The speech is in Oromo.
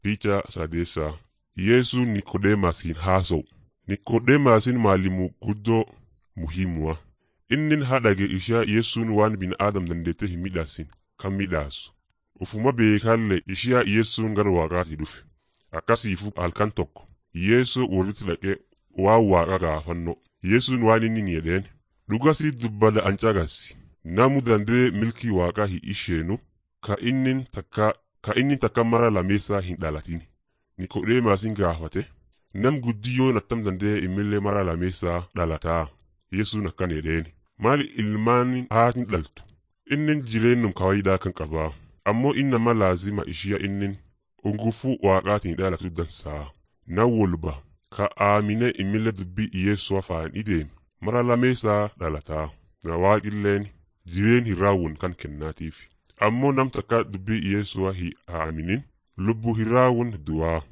Picha sadeessaa Yesuun Niqodeemaasiin haasa'u. Niqodeemaasiin maalimu guddoo muhiimua. Innin haadhage ishaa Yesuun waan bina'aadam dandeettee hin midhaasin kan midhaasu. Ufuma beekaallee ishiyaa Yesuun gara waaqaati dhufe. Akkasiifu halkan tokko Yeesoo walitti dhaqee waan waaqa gaafannoo. Yesuun waan inni ni jedheen dhugasii dubbada ancagassi. Namu dandee milkii waaqaa hin isheenu ka innin takka ka inni takka mara lameessaa hin dhalatin. Niqodeemaasin gaafate nam guddiyyoon attam dandee immillee mara lameessaa dhalataa. Yesuun akkan jedheen maali ilmaan haatin dhaltu innin jireennum kawaayidaa kan qabaa ammoo innama laazima ishiya innin ungufuu waaqaatiin dhalatu dansaa nan wolba ka aamine immillee dubbii Yeesoo afaan ideem mara lameessaa dhalataa na waaqilleen jireen hin raawwun kan kennaatiif ammoo nam takka dubbii Yeesoo hin aaminin lubbuu hin raawwun du'aa.